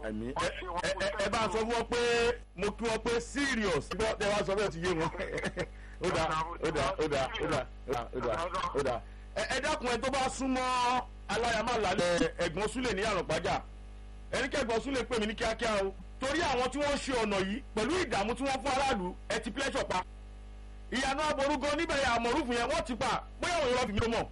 àmì ẹ ẹ ẹ bá sọ fún wọn pé mo kí wọn pé serious gbọ́ ẹ bá sọ bẹ́ẹ̀ ti yé wọn ó dà ó dà ó dà ó dà ó dà ó dà ẹ ẹ dákun ẹ tó bá súnmọ́ aláyàmálà ẹ̀gbọ́n súlẹ̀ ní àrùnpájà ẹni kẹ́gbọ́n súlẹ̀ pè mí ní kíákíá o torí àwọn tí wọ́n ṣe ọ̀nà yìí pẹ̀lú ìdààmú tí wọ́n fún aráàlú ẹ ti pleasure pa ìyànà aborúgan níbẹ̀ yà àmọ̀rúfù yẹn wọ́n ti pa bóyá òun yọ fi mí mọ̀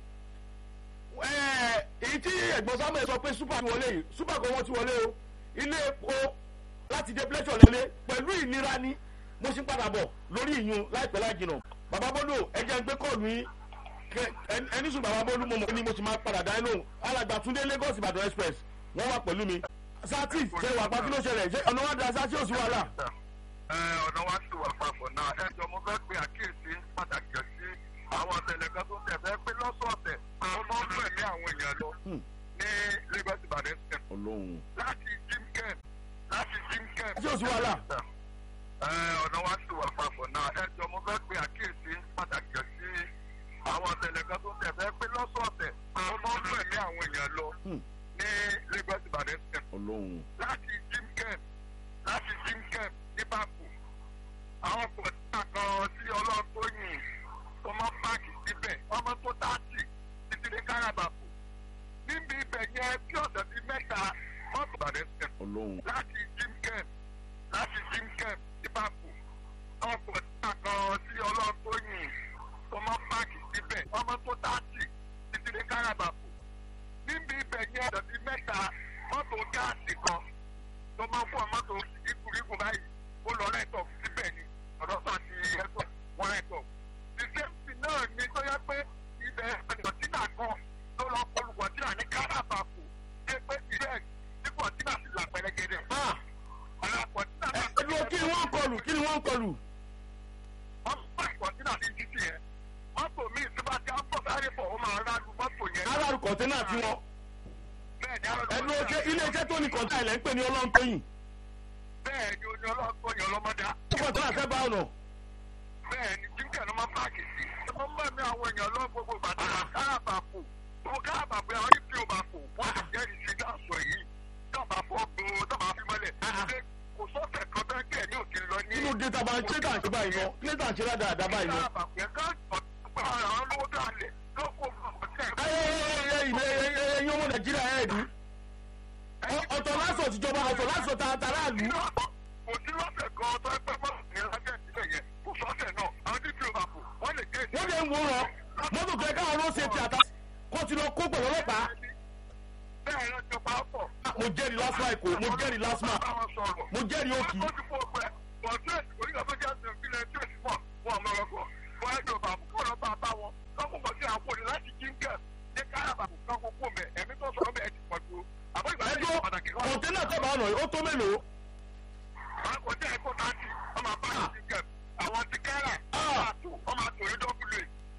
èyí tí ẹ̀gbọ́n samuel sọ pé super ti wọlé yìí super kan wọ́n ti wọlé o ilé epo láti dé pleasure lọlé pẹ̀lú ìnira ni mo ṣe ń padà bọ̀ lórí ìyún láìpẹ́ láì jìnà bàbá bọ́lú ẹ jẹ́ ń gbé kọ́ọ̀lù yín ẹni sùn bàbá bọ́lú mo mọ̀ ní mo ti máa padà dá lóhùn alàgbà túndé lagos ìbàdàn express wọ́n wà pẹ̀lú mi sátì ṣe wà pa kí ló ṣẹlẹ̀ ṣe ọ̀nà wa da sátì òsì wàhálà. ọ̀nà wa sì wà papọ̀ náà ẹjọ́ mo fẹ́ pe àkíyèsí pàtàkì sí àwọn ọ̀sẹ̀lẹ̀ kan tó tẹ̀ fẹ́ pé lọ́sọ̀ọ̀sẹ̀ àwọn ọmọ ń fẹ̀mí àwọn èèyàn lọ ní lagos ìbàdàn express ọlọ́run. láti jimken láti jimken. ṣé òsì wàhálà. ọ̀nà wa sì wà papọ̀ náà ẹjọ́ mo fẹ́ pe àkíyèsí pàtàkì sí àwọn ọ̀sẹ̀lẹ̀ kan tó tẹ̀ fẹ́ pé lọ́sọ̀ọ̀sẹ̀ àwọn ọmọ ń fẹ̀mí àwọn èèyàn lọ ní lagos ìbàdàn express ọlọ́run. láti jimken láti jimken ní báàkù àwọn pọ̀tà kan sí ọlọ́run tó yìn tó mọ́ páàkì síbẹ̀ ọmọ tó dáàtì títí dé káràbàkù níbi ibẹ̀ yẹn bí ọ̀sẹ̀ bíi mẹ́ta mọ́tò bàdẹ́ sẹ̀ ọlọ́run. láti jimken láti jimken ní báàkù àwọn pọ̀tà kan sí ọlọ́run tó yìn tó mọ́ páàkì síbẹ̀ ọmọ tó dáàtì títí dé káràbàkù níbi ibẹ̀ yẹn ọ̀sẹ̀ bíi mẹ́ta mọ́tò gáàsì kan tó máa fún ọmọ tó ikùrikùn báyìí ó lọ rẹ́tọ̀ síbẹ̀ ni ọ̀dọ́ sọ àti ẹ̀tọ́ wọn rẹ́tọ̀. ìṣèǹsì náà ni tó yẹ pé ibẹ̀ kọ̀tínà kan ló lọ kọlu kọ̀tínà ní káràbàkù ṣé pé ibẹ̀ tí kọ̀tínà sì là pẹ̀lẹ́gẹ̀dẹ̀. ọ̀nà kọ̀tínà náà. ẹ lọ kí ni wọ́n ń kọlù kí ni wọ́n ń kọlù. wọ́n bá kọ̀tínà ní títì yẹn mọ́tò míì tí bá ti á bọ̀ sáré bọ̀ ó máa rálu mọ́tò yẹn. aráàlú kọ̀ńténà tí wọ́n. bẹ́ẹ̀ ni aráàlú ẹ lọ ṣe iléeṣẹ́ tó ní kọ̀ńtà ilẹ̀ ń pè ní ọlọ́run tóyìn. bẹ́ẹ̀ ni oní ọlọ́gbọ́n yẹn ọlọ́mọdá. ó kọ̀ńténà fẹ́ bá ọ̀nà. bẹ́ẹ̀ ni jíjẹ́ ló máa páàkì sí. ẹ máa ń bá mi àwọn èèyàn lọ gbogbo bàtà káràbàkù gbogbo káràbàkù àwọn yìí fi òbá kù wọ́n ti jẹ́rìí sí dáàsọ yìí dábàá fọ́ gbòó dábàá fi mọ́lẹ̀. ṣé kò sọ́ọ̀tẹ̀ kan bẹ́ẹ̀ kẹ́ ní òkè lọ ní. nínú data bá kílẹ̀tà ń ṣe báyìí lọ kílẹ̀tà ń ṣe dáadáa báyìí lọ. káràbàkù yẹn ká ọ̀gbà àwọn olówó dálẹ̀ lọ́kọ̀ ẹyin ọmọ nàìjíríà ẹ̀ ní. ọ̀tọ̀ lásọ̀ tìjọba ọ̀tọ̀ lásọ̀ tààtàràlú. kò sí lọ́sẹ̀ kan tó ẹ pẹ́ mọ́ ní lájẹ́ ìbílẹ̀ yẹn kò sọ́sẹ̀ náà àwọn tí fi òbá kù wọ́n lè gé wọ́n lè ń wòran mọ́tò tó ẹ káwọn ló ṣe ti àtà kó ti lọ kó pẹ̀lú ọlọ́pàá. bẹ́ẹ̀ ló ti pa á pọ̀. mo jẹ́rìí lásìmọ̀ èkó mo jẹ́rìí lásìmọ̀ mo jẹ́rìí òkì. ó ti fọ́ ọgbẹ́ bọ̀dúrẹ́sì onígbà tó jẹ́ àti ìpínlẹ̀ tí ó sì mọ̀ wọn àmọ́ ọkọ̀ wọn á jọba àbùkù ọ̀rọ̀ bá bá wọn lọ́kùnkọ̀ sí àwọn òní láti jíńkẹ̀ ní káràbàkù kan kókó mẹ́ ẹ̀mí tó sọ̀rọ̀ bẹ́ẹ̀ ti pọ̀ ju àbọ̀ ìgbà ẹjọ́ yẹn pàtàkì kan. kọ̀ńténà tó bá ọ̀nà yìí ó tó mélòó. àwọn kò jẹ́ ẹ̀kọ́ tààtì ọmọ àbá jíńkẹ̀ àwọn ti kẹ́rà ọmọ àtòrí dọ́bùlẹ̀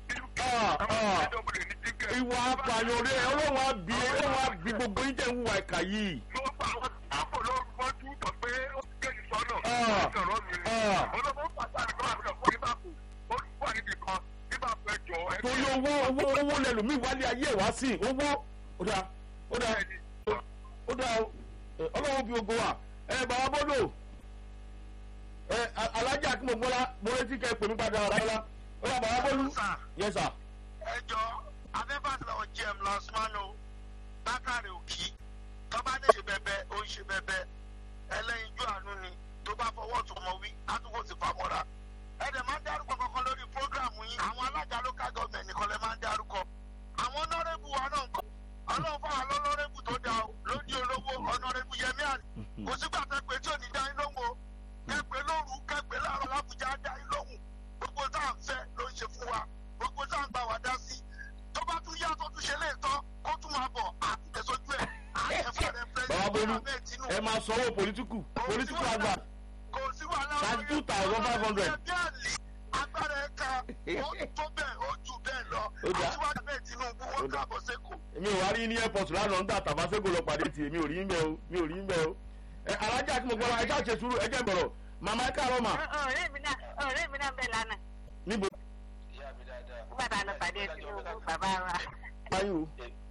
ìwà apààyàn rẹ ọlọ́run á bí ọlọ́run á bí gbogbo yín tẹ̀ ń wà ìkà yìí. ló pa àwọn àpò lórí mọ́jú tó pé ó ti kéjì sọ́nà Ah. ìṣòro mi ni. Ah. olóòwò pàtàkì kan àbúrò fún ìbáàkù ó wà níbi kan ìbáàkù ẹjọ́ ẹgbẹ́ torí owó owó owó lẹlòmíì wálé ayé ẹ̀ wá sí owó ó dáa ó dáa ẹni ó dáa ẹ, ọlọ́run bí ogo wa ẹ bàbá bọ́dọ̀ ẹ a- alájà kí mo gbọ́lá mo retí kẹ́ ẹ pè mí padà rárá ó yà bàbá bọ́lú yẹ sà ẹjọ́ adébàtà ọ̀jẹ̀m lọ́sùmánù bákàrẹ̀ òkì tọ́ba lè ṣe bẹ́bẹ́ ó ń ṣe bẹ́bẹ́ ẹlẹ́yinjú àánú ni tó bá fọwọ́ tó mọ wí àtúkò sì famọ́ra. ẹ̀dẹ̀ máa ń dárúkọ kankan lórí prógráàmù yín àwọn alága local government nìkan lè máa ń dárúkọ. àwọn ọ̀nọ́rẹ́bù wa náà ń kọ́ ọlọ́run fún àwọn ọ̀nọ́rẹ́bù tó dáa o lójú olówó ọ̀nọ́rẹ́bù yẹmí àná kò sígbà tẹ́ pé tí ò ní dá yín lóhùn o kẹ́pẹ́ lóru kẹ́pẹ́ láàárọ̀ lábùjá dá yín lóhùn gbogbo tá à ń fẹ́ ló ń ṣe fún wa gbogbo tá à ń gbà wá dá sí tó bá tún yá tó tún ṣe lè tán kó tún máa bọ̀ àtẹ̀sójú ẹ̀ àtẹ̀fọ́ rẹ̀ bàbá bọ́lú pẹ́ẹ́sì ẹ máa sanwó pòlítíkù pòlítíkù àgbà kò sí wàhálà Thirty two thousand five hundred. agbára ẹ̀ka ó tó bẹ́ẹ̀ ó jù bẹ́ẹ̀ lọ Ó dà. àtiwájú bẹ́ẹ̀ tinubu Ó wọ́n dà. káàbọ̀ sẹ́kọ̀ọ́. èmi ò wá rí ní airport lánàá nígbà tàbáṣẹ́gò lọ pàdé tì èmi ò rí ń bẹ́ o mi ò rí ń bẹ́ o ẹ alájà kí mo gbọ́dọ̀ ẹ ṣáà ṣe sùúrù ẹ jẹ́ bọ̀rọ̀ màmá ẹ káàárọ̀ mà ọ̀rẹ́ mi náà ọ̀rẹ́ mi náà bẹ̀ lánàá níbo nígbà tá a lọ pàdé tinubu bàbá wa báyìí o